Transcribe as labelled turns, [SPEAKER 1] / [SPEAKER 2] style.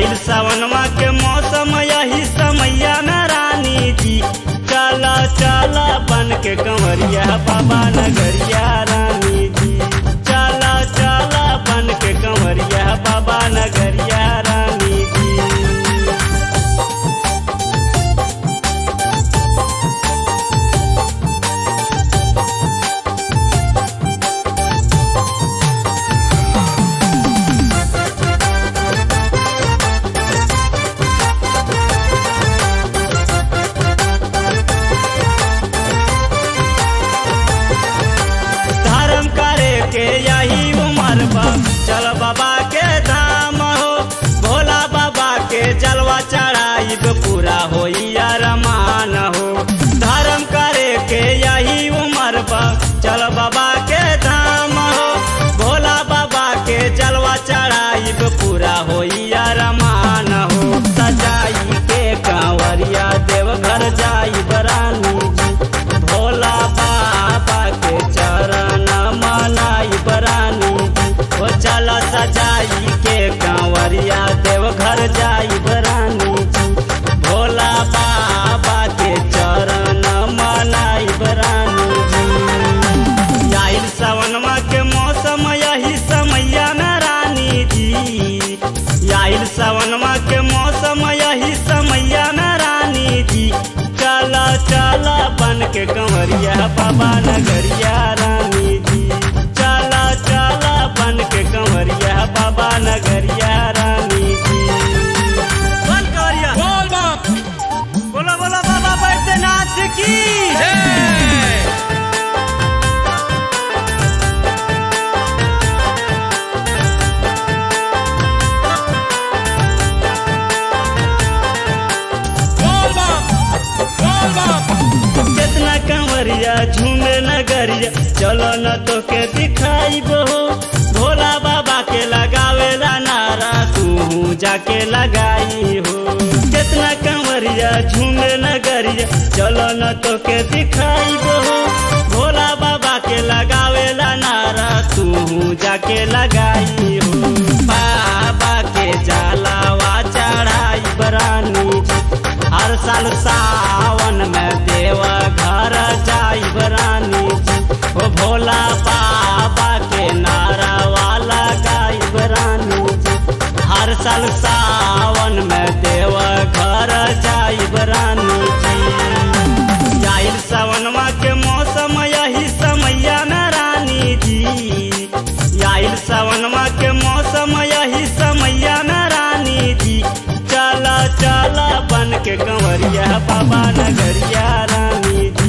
[SPEAKER 1] आइल सावनमा के मौसम यही समैया में रानी जी चला चला बन के कंवरिया बाबा नगरिया रानी जी चला चला बन के कंवरिया बाबा नगरिया रानी जी धर्म करे के यही उम्र बा चल बाबा के धाम हो भोला बाबा के जलवा चढ़ाइब पूरा होई अरमान हो धर्म करे के यही उम्र बा चल बाबा के धाम हो भोला बाबा के जलवा चढ़ाइब पूरा होई अरमान हो सजाई के कांवरिया देवघर जाई बरानी जी भोला बाबा के चरण मनाई बरानी ओ चला सजाई के कांवरिया देवघर जाई बरानी जी भोला बाबा के चरण मनाई बरानी जी आइल सावनमा के मौसम यही समैया में रानी जी आइल सावनमा के मौसम यही समैया में रानी जी चला चला बन के कंवरिया बाबा नगरिया रानी जी चला चला बन के कंवरिया बाबा नगरिया रानी जी बन कंवरिया
[SPEAKER 2] बोल बम
[SPEAKER 1] बोलो बोलो बाबा बैद्यनाथ की
[SPEAKER 2] जय बोल बम बोल बम
[SPEAKER 1] कितना कंवरिया झूमे नगरिया चलो न तो के दिखाई बो भोला बाबा के लगावेला नारा तू जाके लगाई हो कितना कंवरिया झूमे नगरिया चलो न तो के दिखाई बो भोला बाबा के लगावेला नारा तू जाके लगाई हो बाबा के जलावा चढ़ाई बरानी जी हर साल सावन में देवा घर जाई बरानी जी ओ भोला बाबा के नारा वाला गाई बरानी जी हर साल सावन में देवा घर जाई बरानी जी आइल सावनमा के मौसम यही समैया में रानी जी आइल सावनमा के मौसम यही समैया में रानी जी चला चला बन के कंवरिया बाबा नगरिया रानी जी